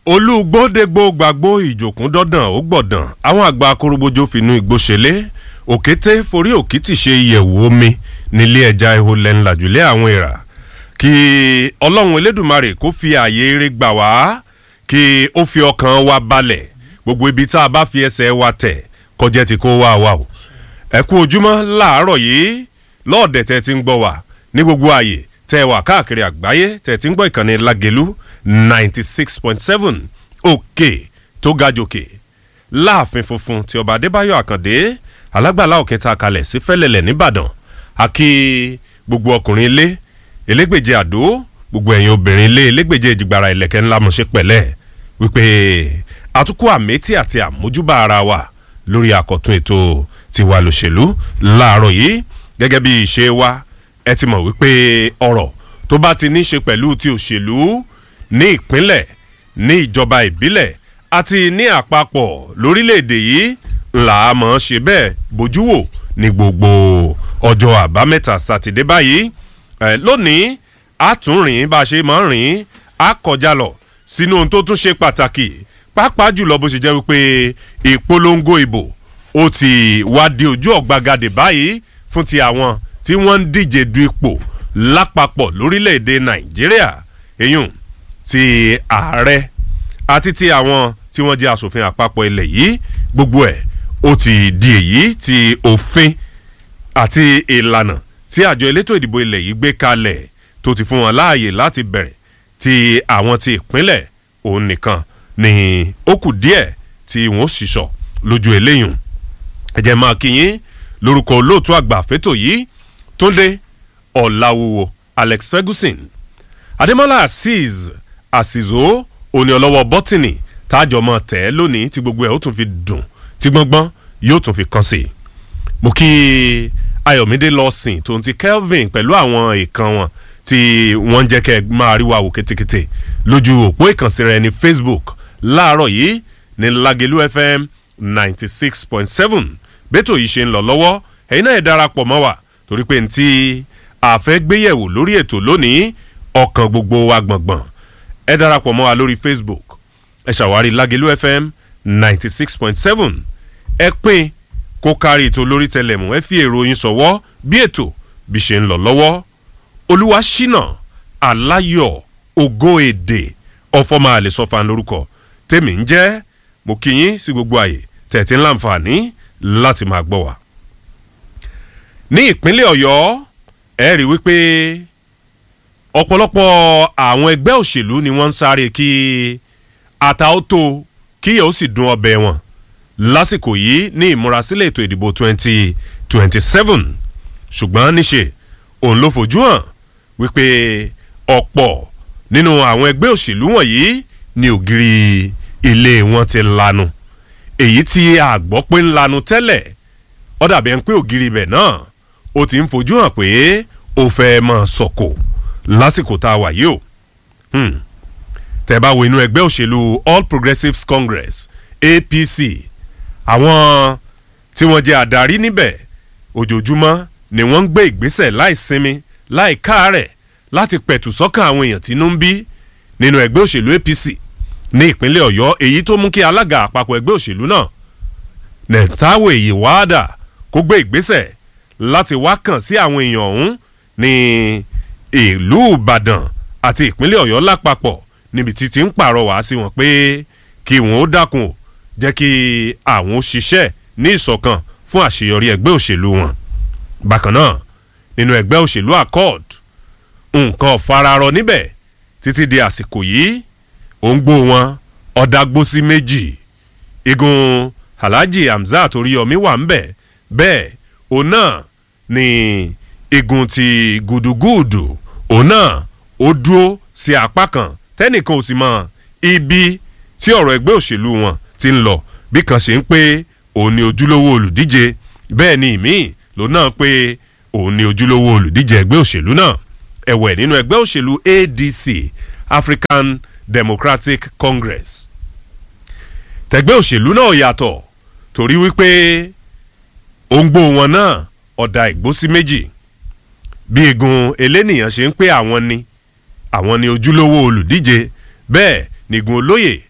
olùgbòdègbò gbàgbó ìjòkún dọ́dàn ó gbọ̀dàn àwọn àgbà akorobojo finú igbó ṣẹlẹ̀ òkété forí òkìtì ṣe ìyẹ̀wò omi nílé ẹja ihò lẹ́ńlájúlẹ̀ àwọn èèrà kí ọlọ́run elédùnmarè kó fi ààyè eré gbà wá kí ó fi ọkàn wa balẹ̀ gbogbo ibi tá a bá fi ẹsẹ̀ wa tẹ̀ kọjá ti kó wá wa o ẹ kú ojúmọ́ láàárọ̀ yìí lọ́ọ̀dẹ̀ tẹ́ ti ń gbọ́ wá ní gbogbo ààyè tẹ́ wà káàkiri àgbáyé tẹ́ ti ń gbọ́ ìkànnì lágẹ̀lú ninety six point seven òkè tó ga jòkè láàfin funfun tí ọba adébáyọ̀ àkàndé alágbàlá òkè ta kalẹ̀ sí fẹ́lẹ̀lẹ̀ nìbàdàn àkí gbogbo ọkùnrin ilé elégbèje àdó gbogbo ẹ̀yin obìnrin ilé elégbèje ìjìgbara ìlẹ̀kẹ̀ ńlá mọ̀ṣẹ́ pẹ̀lẹ́ wípé àtúkọ̀ àmẹ́tí àti àmójúbà ara wa lórí àkọ́tún ètò tiwa lòṣèlú láàárọ̀ yìí gẹ́gẹ́ bí ìṣe wa ẹ ti mọ̀ wípé ọ̀rọ̀ tó bá ti ní ṣe pẹ̀lú ti òṣèlú ní ìpínlẹ̀ ní ìjọba ìbílẹ̀ àti ní àpapọ̀ lórílẹ̀‐èdè yìí ńlá mọ̀ ṣe bẹ́ẹ̀ bójú wò ní gbogbo ọjọ́ àbámẹ́ta sátidé báyìí ẹ lónìí a tún rìn bá a ṣe máa ń rìn a kọjá lọ sínú ohun tó tún ṣe pàtàkì pàápàá jùlọ bó ṣe jẹ́ wípé ìpolongo ìbò ó ti wá di ojú ọ̀gbagadè báyìí fún ti àwọn tí wọ́n ń díje du ipò lápapọ̀ lórílẹ̀‐èdè nàìjíríà èyún ti ààrẹ àti ti àwọn tí wọ́n jẹ́ asòfin àpapọ̀ ilẹ̀ yìí gbogbo ẹ̀ ó ti di èyí ti òfin àti ìlànà tí àjọ elétò ìdìbò ilẹ̀ yìí gbé kalẹ̀ tó ti fún wọn láàyè láti bẹ̀rẹ̀ ti àwọn ti ìpínlẹ̀ òun nìkan ni ó kù díẹ̀ tí wọ́n ṣìṣọ́ lójú eléyìí ẹ̀jẹ̀ máa kíyìn lórúkọ olóòtú àgbà fẹ́tò yìí túndé ọ̀làwùwò alex ferguson adémọlá azeez àsìzó òní ọlọ́wọ́ bọ́tìnì tájọ mọ́ tẹ́ lónìí tí gbogbo ẹ̀ ó tún fi dùn tí gbọ́ngbọ́n yóò tún fi kàn sí i mo kí ayọ̀mídé lọ́sìn tó ń ti kelvin pẹ̀lú àwọn ìkan wọn tí wọ́n ń jẹ́ kẹ́ ẹ máa rí wa wò kétékété lójú òpó ìkànsí rẹ ní facebook láàárọ̀ yìí ní lagelu fm ninety six point seven bẹ́tò yìí ṣe ń lọ lọ́wọ́ ẹ̀yin náà ẹ̀ darapọ̀ mọ́ wa torí pé ntí àfẹ́gbéyẹ̀wò lórí ètò lónìí ọkàn gbogbo wa gbọ̀ngbọ̀n ẹ darapọ̀ mọ́ wa lórí facebook ẹ ṣàwárí lagelu fm ninety six point seven ẹ pín kó kárí ètò lórí tẹlẹmù ẹ fi èrò yín sọ̀wọ́ bí ètò bí ṣe ń lọ lọ́wọ́ olúwa ṣínà aláyọ̀ ògo èdè ọ̀fọ̀mọ́ àlè sọ́fà lórúkọ tèmi ń jẹ́ mo kí yín sí gbogbo àyè tẹ̀tí ńláǹfààní láti máa gbọ́ wa. ní ìpínlẹ̀ ọ̀yọ́ ẹ rí wípé ọ̀pọ̀lọpọ̀ àwọn ẹgbẹ́ òṣèlú ni wọ́n ń sáré kí ata ó tó kíyẹ̀ ó sì dún ọbẹ̀ wọn lásìkò yìí ní ìmúrasílẹ̀ ètò ìdìbò twenty twenty seven ṣùgbọ́n níṣe òun ló fojú hàn wípé ọ̀pọ̀ nínú àwọn ẹgbẹ́ òṣèlú wọ̀nyí ni ògiri ilé wọn ti lanu èyí tí a gbọ́ pé ń lanu tẹ́lẹ̀ ó dàbí ẹni pé ògiri ibẹ̀ náà ó ti ń fojú hàn pé ó fẹ́ mọ̀ sọ̀kò lásìkò tá a wà yìí o tẹ́ bá wo inú ẹgbẹ́ òṣèlú all progressives congress apc àwọn tí wọ́n jẹ́ àdarí níbẹ̀ ojoojúmọ́ ni wọ́n ń gbé ìgbésẹ̀ láì sinmi láì káàárẹ̀ láti pẹ̀tù sọ́kàn àwọn èèyàn tínú ń bí nínú ẹgbẹ́ òṣèlú apc ní ìpínlẹ̀ ọ̀yọ́ èyí tó mú kí alága àpapọ̀ ẹgbẹ́ òṣèlú náà nẹ̀táwò èyí wáádà kó gbé ìgbésẹ̀ láti wá kàn sí àwọn èèyàn ọ̀hún ní ìlú ìbàdàn àti ìpínlẹ̀ ọ̀yọ́ lápapọ̀ níbi tí ti ń pàrọwà sí wọn pé kí wọn ó dákun o jẹ́ kí àwọn òṣìṣẹ́ ní ìṣọ̀kan fún àṣeyọrí ẹgbẹ́ òṣèlú wọn. bákan náà nínú ẹgbẹ́ òṣèlú accord nǹkan fararọ níbẹ̀ títí di àsìkò yìí òǹgbò wọn ọ̀dàgbòsí méjì igun alhaji hamzat oríyọmí wà ń bẹ̀ bẹ́ẹ̀ òun náà ni igun ti gùdùgùdù òun náà ó dúró sí apá kan tẹ́nìkan ò sì mọ ibi tí ọ̀rọ̀ ẹgbẹ́ òṣèlú wọn ti ń lọ bí kan ṣe ń pé òun ni ojúlówó olùdíje bẹ́ẹ̀ ni ìmíì ló náà pé òun ni ojúlówó olùdíje ẹgbẹ́ òṣèlú náà ẹ̀wẹ̀ nínú ẹgbẹ́ òṣèlú adc african democratic congress tẹgbẹ́ òṣèlú náà yàtọ̀ torí wípé òǹgbò wọn náà ọ̀dà ìgbósí méjì bí egun elénìyàn ṣe ń pé àwọn ni àwọn ni ojúlówó olùdíje bẹ́ẹ̀ nìgun olóyè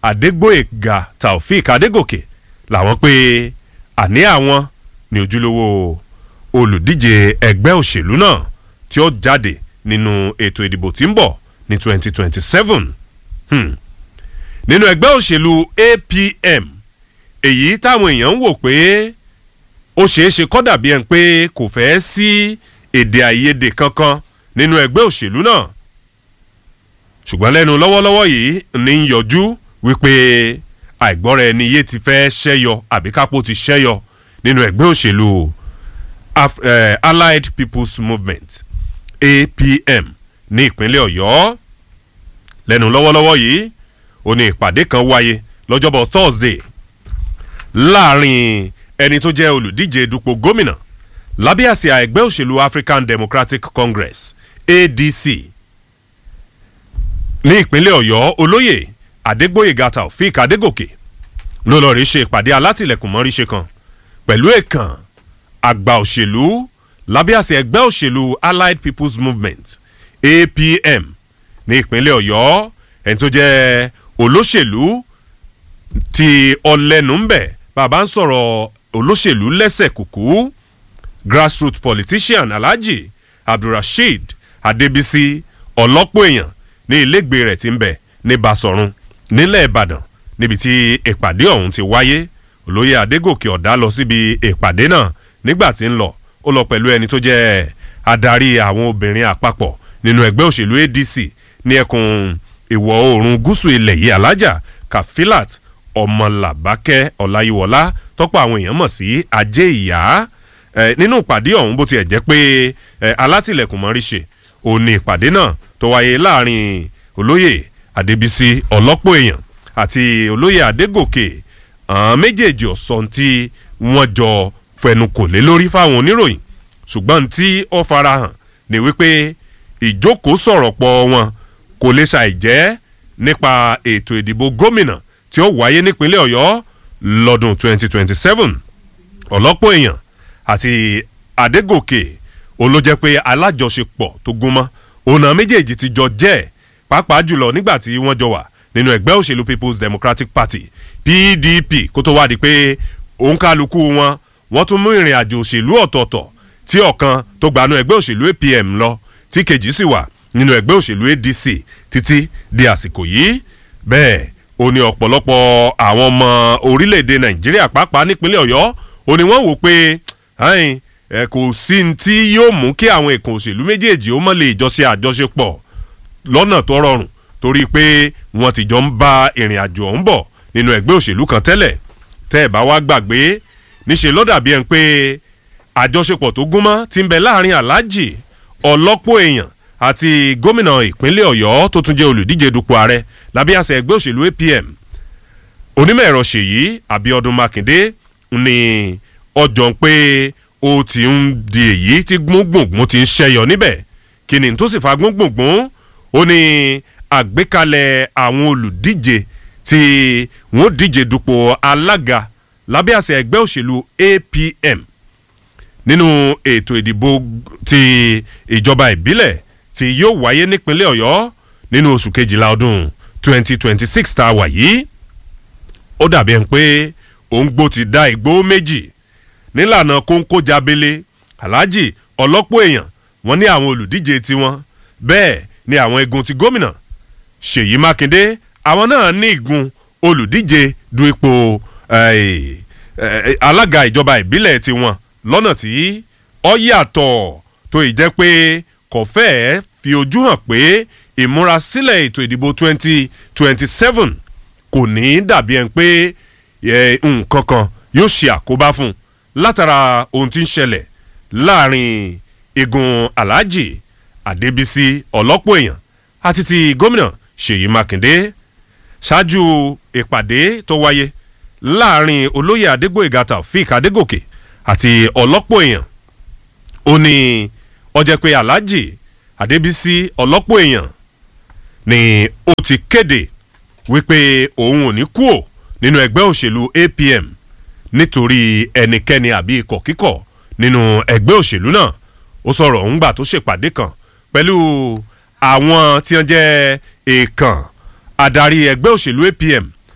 adégbòyèga taofik adégòkè làwọn pé àní àwọn ní ojúlówó olùdíje ẹgbẹ́ òṣèlú náà tí ó jáde nínú ètò ìdìbò tí ń bọ̀ ní 2027 hmm. nínú ẹgbẹ́ òṣèlú apm èyí táwọn èèyàn ń wò pé ó ṣeé ṣe kọ́ dàbí ẹni pé kò fẹ́ sí èdè àìyedè kankan nínú ẹgbẹ́ òṣèlú náà ṣùgbọ́n lẹ́nu lọ́wọ́lọ́wọ́ yìí ní ń yọjú wípé àìgbọ́ra ẹni yé ti fẹ́ ṣẹ́yọ àbí kápó ti ṣẹ́yọ nínú ẹgbẹ́ òṣèlú Af eh, allied people's movement apm ní ìpínlẹ̀ ọ̀yọ́ lẹ́nu lọ́wọ́lọ́wọ́ yìí ó ní ìpàdé kan wáyé lọ́jọ́bọ̀ thursday láàrin ẹni tó jẹ́ olùdíje dupò gómìnà lábẹ́ àsíá ẹgbẹ́ òṣèlú african democratic congress adc ní ìpínlẹ̀ ọ̀yọ́ olóyè adégbòyèga taofik adégòkè ló lọ́ọ́ rí ṣe ìpàdé alátìlẹ̀kùn mọ́ríṣe kan pẹ̀lú èèkàn àgbà òṣèlú lábẹ́ àsíá ẹgbẹ́ òṣèlú allied people's movement apm ní ìpínlẹ̀ ọ̀yọ́ ẹni tó jẹ́ olóṣèlú ti ọlẹ́nu ń bẹ̀ bàbá ń sọ̀rọ̀ olóṣèlú lẹ́sẹ̀ kùkú grassroots politician alhaji abdulrasheed adebisi ọlọ́pọ̀ èèyàn ní ilégbèé rẹ̀ ti ń bẹ̀ ní basọ̀run nílẹ̀ ìbàdàn níbi tí ìpàdé ọ̀hún ti wáyé olóyè adégòkè ọ̀dà lọ síbi ìpàdé náà nígbà tí ń lọ ó lọ pẹ̀lú ẹni tó jẹ́ adarí àwọn obìnrin àpapọ̀ nínú ẹgbẹ́ òṣèlú adc ní ẹkùn ìwọ̀ oòrùn gúúsù ilẹ̀ yìí alájà kafilat ọmọlàbákẹ́ ọláyíwọlá tọ́pọ̀ àwọn èèyàn mọ̀ sí ajé ìyá nínú ìpàdé ọ̀hún bó tiẹ̀ jẹ́ pé alátìlẹ̀kùn mọ́rí ṣe òní ìpàdé náà tó wáyé láàrin olóyè adébísí ọlọ́pọ̀ èèyàn àti olóyè adégòkè àwọn méjèèjì ọ̀sán tí wọ́n jọ fẹnu kò lé lórí fáwọn oníròyìn ṣùgbọ́n tí ó farahàn ní wípé ìjókòó sọ̀rọ̀ pọ̀ wọn kò lè ṣàìjẹ́ nípa ètò ìdìbò gómìnà tí ó wáyé nípínlẹ̀ ọ̀yọ́ lọ́dún 2027 ọ̀lọ́pọ̀ èèyàn àti adégòkè olójẹ́ pé alájọṣepọ̀ tó gúnmọ́ ọ̀nà méjèèjì ti jọ jẹ́ pàápàá jùlọ nígbà tí wọ́n jọ wà nínú ẹgbẹ́ òṣèlú people's democratic party pdp kó tó wá di pé òǹkálukú wọn wọ́n tún mú ìrìn àjò òṣèlú ọ̀tọ̀ọ̀tọ̀ tí ọ̀kan tó gbanú ẹgbẹ́ òṣèlú apm lọ tí kejì sì wà nínú ẹgbẹ́ òṣèlú adc títí di àsìkò yìí bẹ́ẹ̀ ó ní ọ̀pọ̀lọpọ̀ àwọn ọmọ orílẹ̀-èdè nàìjíríà pàápàá nípínlẹ̀ ọ̀yọ́ ó ní wọ́n wò pé kò sí ní tí yóò mú kí àwọn èkó òṣèlú méjèèjì ó mọ̀ lè jọ ṣe àjọṣepọ̀ lọ́nà tó rọrùn torí pé wọ́n ti jọ ń bá ìrìn àjò ọ̀hún bọ̀ nínú ẹgbẹ́ òṣèlú kan tẹ́lẹ̀ tẹ́ ẹ̀ bá wá gbàgbé níṣẹ́ ló dàbí ẹ̀ ń pé àjọṣepọ̀ tó gúnmọ́ ti ń bẹ láàrin aláàjì ọlọ́pọ̀ èèyàn àti gómìnà ìpínlẹ̀ ọ̀yọ́ tó tún jẹ́ olùdíje dupò ààrẹ lábẹ́ àṣẹ ẹgbẹ́ òṣèlú apm onímọ̀ ẹ̀rọ ṣèyí abiodun makinde ní ọjọ́ pé ó ti ń di èyí tí gbóngbòngbòn ti ń ṣẹyọ níbẹ̀ kí ni tó sì fa gbóngbòngbòn ó ní àgbékalẹ̀ àwọn olùdíje tí wọ́n díje dupò alága lábẹ́ àṣẹ ẹgbẹ́ òṣèlú apm nínú ètò ìdìbò ti ìjọba ìbílẹ̀ tí yóò wáyé nípínlẹ̀ ọ̀yọ́ nínú oṣù kejìlá ọdún 2026 tá a wà yìí ó dàbí ẹni pé òǹgbò ti dá igbó méjì nílànà kóńkó jábélé aláàjì ọlọ́pọ̀ èèyàn wọ́n ní àwọn olùdíje tiwọn bẹ́ẹ̀ ni àwọn igun ti gómìnà ṣèyí mákindé àwọn náà ní igun olùdíje du ipò alága ìjọba ìbílẹ̀ tiwọn lọ́nà tí ọ yàtọ̀ tó ì jẹ́ pé kò fẹ́ẹ́ fi ojú hàn pé ìmúrasílẹ̀ ètò ìdìbò twenty twenty seven kò ní dàbí ẹni pé nǹkan kan yóò ṣe àkóbá fún un látara ohun tí ń ṣẹlẹ̀ láàrin igun alhaji adébísí ọlọ́pọ̀ èèyàn àti ti gómìnà ṣèyí mákindé ṣáájú ìpàdé tó wáyé láàrin olóyè adégbòyègà taofik adégòkè àti ọlọ́pọ̀ èèyàn ó ní ọjọ́ pé alhaji adébísí ọlọ́pọ̀ èèyàn ni ó ti kéde wípé òun ò ní kúò nínú ẹgbẹ́ òṣèlú apm nítorí ẹnikẹ́ni àbí ikọ̀ kíkọ̀ nínú ẹgbẹ́ òṣèlú náà ó sọ̀rọ̀ òun gbà tó ṣèpàdé kan pẹ̀lú àwọn tí wọ́n jẹ́ èèkàn adarí ẹgbẹ́ òṣèlú apm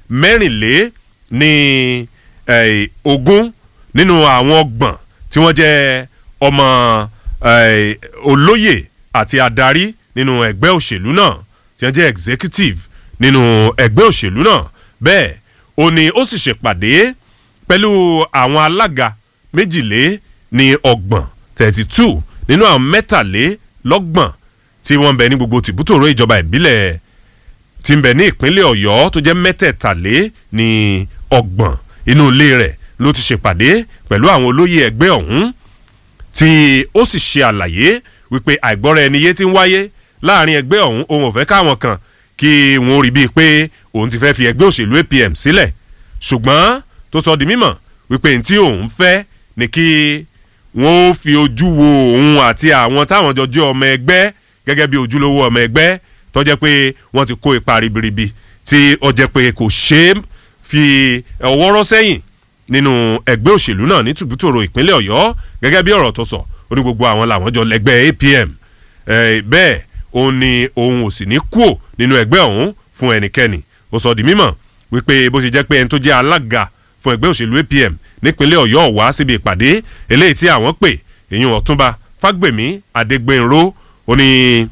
mẹ́rìnlé ní eh, ogún nínú àwọn ọgbọ̀n tí wọ́n jẹ́ ọmọ eh, olóyè àti adarí nínú ẹgbẹ́ òṣèlú náà tí wọ́n jẹ́ executive nínú ẹgbẹ́ òṣèlú náà bẹ́ẹ̀ ó ní ó sì ṣèpàdé pẹ̀lú àwọn alága méjìlé ní ọgbọ̀n thirty two nínú àwọn mẹ́tàlélọ́gbọ̀n tí wọ́n ń bẹ ní gbogbo tìbútòrò ìjọba ìbílẹ̀ tí ń bẹ ní ìpínlẹ̀ ọ̀yọ́ tó jẹ́ mẹ́tẹ̀ẹ̀tàlé ní ọgbọ̀n inú ilé rẹ̀ ló ti ṣèpàdé pẹ̀lú àwọn olóyè ẹgbẹ́ ọ̀hún tí ó sì ṣe àlàyé wípé àìgbọ́ra ẹni yé ti ń wáyé láàrin ẹgbẹ́ ọ̀hún òun ò fẹ́ káwọn kan kí wọ́n rí bíi pé òun ti fẹ́ fi ẹgbẹ́ òṣèlú apm sílẹ̀ ṣùgbọ́n tó sọ di mímọ̀ wípé ní tí òun fẹ́ ni kí wọ́n ó fi ojú wo òun àti àwọn táwọn jọ jẹ́ ọmọ ẹgbẹ́ gẹ́gẹ́ bí ojúlówó ọmọ ẹgbẹ́ tó jẹ́ pé wọ́n ti kó ipa ribiribi tí ó jẹ́ pé kò ṣeé fi ọwọ́ rọ́ sẹ́yìn nínú ẹgbẹ́ òṣèlú náà ní tùbútòrò ìpínlẹ̀ ọ̀yọ́ gẹ́gẹ́ bí ọ̀rọ̀ tó sọ ó ní gbogbo àwọn làwọn jọ lẹ́gbẹ́ apm bẹ́ẹ̀ òun ni òun ò sì ní kúò nínú ẹgbẹ́ ọ̀hún fún ẹnikẹ́ni ó sọ di mímọ̀ wípé bó ṣe jẹ́ pé ẹni tó jẹ́ alága fún ẹgbẹ́ òṣèlú apm nípínlẹ̀ ọ̀yọ́ wá síbi ìpàdé eléyìí tí àwọn pè èyí ọ̀túnba fágbèmí adégbènró ó ní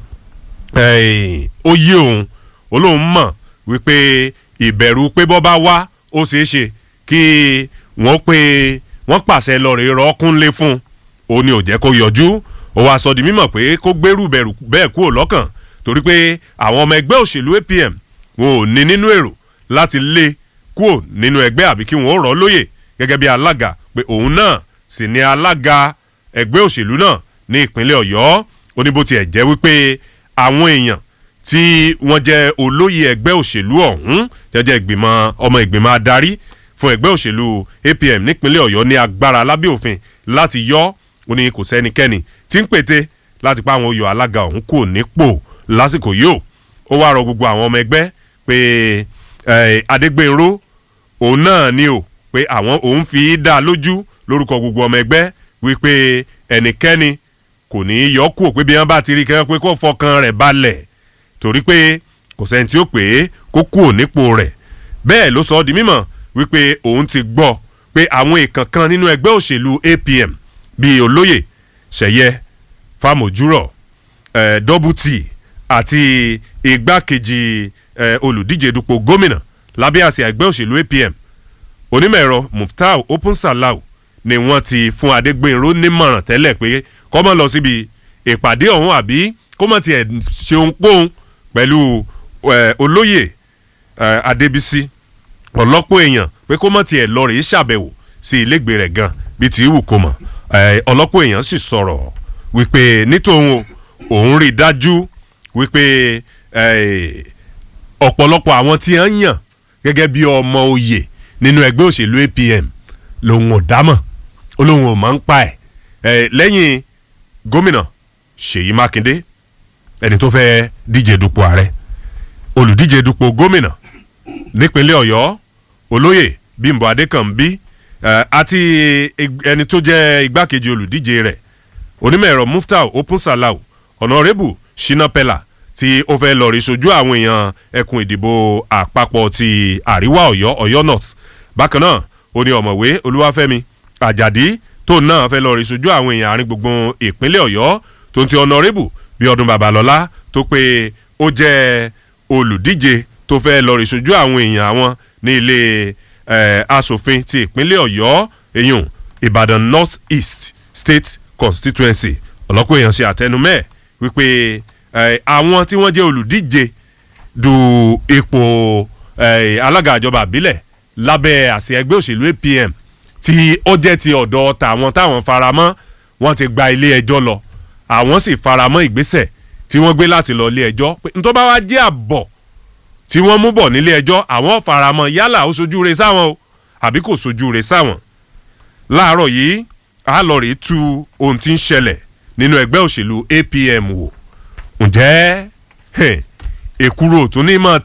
ó yé òun ó lóun mọ̀ wípé ìbẹ̀rù pé bọ́ bá wá ó ṣeé ṣe kí wọ́n pé wọ́n pàṣẹ lọ́ọ̀rẹ́ rọ́ọ̀kúnlé fún ó ní ò jẹ́ kó yọjú ó wàá sọ di mímọ̀ pé kó gbèrú bẹ̀rù bẹ́ẹ̀ kúrò lọ́kàn torí pé àwọn ọmọ ẹgbẹ́ òṣèlú apm wọn ò ní nínú èrò láti lé kúrò nínú ẹgbẹ́ àbí kí wọ́n rọ̀ ọ́ lóyè gẹ́gẹ́ bí alága pé òun náà sì ni alága ẹgbẹ́ òṣèlú náà ní ìpínlẹ̀ ọ̀yọ́ ó ní bó tiẹ̀ jẹ́ wípé àwọn èèyàn tí wọ́n jẹ́ olóyè ẹgbẹ́ òṣèlú ọ̀hún jẹ́jẹ́ ìgbìmọ̀ ọmọ ìgbìmọ̀ adarí fún ẹgbẹ́ òṣèlú apm nípínlẹ̀ ọ̀yọ́ ní agbára lábẹ́ òfin láti yọ ó ní kò sẹ́nikẹ́ni tí ń pète láti pa àwọn oyè alága ọ̀hún kò nípò lásìkò yìí ó wá rọ gbogbo àwọn ọmọ ẹgbẹ́ pé adégbènró òun náà ni o pé àwọn òun fi dá lójú lórúkọ gbogbo ọmọ ẹgbẹ́ wípé ẹnikẹ́ni kò ní í yọ kúò pé bí wọ́n bá ti rí kẹ́kẹ́ pé kó fọkàn rẹ̀ balẹ̀ torí pé kò sẹ́ni tí ó pè é kó kúò nípò rẹ̀ bẹ́ẹ̀ ló sọ ọ́ di mímọ̀ wípé òun ti gbọ́ pé àwọn èèkàn kan nínú ẹgbẹ́ òṣèlú apm bíi olóyè ṣẹ̀yẹ fámójúrọ̀ eh, dọ́bùtì àti igbákejì eh, olùdíje dupò gómìnà lábẹ́ àsíá ẹgbẹ́ òṣèlú apm onímọ̀ ẹ̀rọ muftau opunsalau ni wọ́n ti fún adégbènró nímọ̀ràn tẹ́lẹ̀ pé kó má lọ síbi ìpàdé ọ̀hún àbí kó má tiẹ̀ ṣe ohunkóhun pẹ̀lú olóyè adébísí ọlọ́pọ̀ èèyàn pé kó má tiẹ̀ lọ rèé ṣàbẹ̀wò sí ilégbèé rẹ̀ gan bíi ti wù kó mọ̀ ọlọ́pọ̀ èèyàn sì sọ̀rọ̀ wípé nítòun òun rí dájú wípé ọ̀pọ̀lọpọ̀ àwọn tí wọ́n yàn gẹ́gẹ́ bí ọmọ oyè nínú ẹgbẹ́ òṣèlú apm lòun ò dámọ̀ ó lóun ò máa ń pa ẹ̀ lẹ́yìn gómìnà ṣèyí mákindé ẹni tó fẹ́ díje dupò ààrẹ olùdíje dupò gómìnà nípínlẹ̀ ọ̀yọ́ olóyè bímbọ adékànbí àti ẹni tó jẹ́ igbákejì olùdíje rẹ̀ onímọ̀ ẹ̀rọ muftau opunsalau ọ̀nàrẹ́bù sinapela tí ó fẹ́ lọ rí sojú àwọn èèyàn ẹkùn ìdìbò àpapọ̀ ti àríwá ọ̀yọ́ ọ̀yọ́ north bákan náà ó ní ọ̀mọ̀wé olúwàfẹ́mi àjàdí tó náà fẹ́ lọ rí sojú àwọn èèyàn àárín gbùngbùn ìpínlẹ̀ ọ̀yọ́ tó ń ti ọ̀nàrẹ́bù bí ọdún babalọ́lá tó pé ó jẹ́ olùdíje tó fẹ́ lọ rí sojú àwọn èèyàn àwọn ní ilé asòfin ti ìpínlẹ̀ ọ̀yọ́ èyàn ìbàdàn north east state constituency ọ̀lọ́pọ̀ èèyàn ṣe àtẹnumẹ́ wípé àwọn tí wọ́n jẹ́ olùdíje du ipò alága ìjọba àbílẹ̀ lábẹ́ àṣẹ ẹgbẹ́ òṣèlú apm tí ó jẹ́ ti ọ̀dọ̀ tàwọn táwọn faramọ́ wọ́n ti gba ilé ẹjọ́ lọ àwọn sì faramọ́ ìgbésẹ̀ tí wọ́n gbé láti lọ ilé ẹjọ́ pé nítorí bá wá jẹ́ àbọ̀ tí wọ́n mú bọ̀ nílé ẹjọ́ àwọn faramọ́ yálà ó sojú re sáwọn o àbí kò sojú re sáwọn láàárọ̀ yìí a lọ rèé tu ohun tí ń ṣẹlẹ̀ nínú ẹgbẹ́ òṣèlú apm wò ǹjẹ́ èkúrò tó ní mọ̀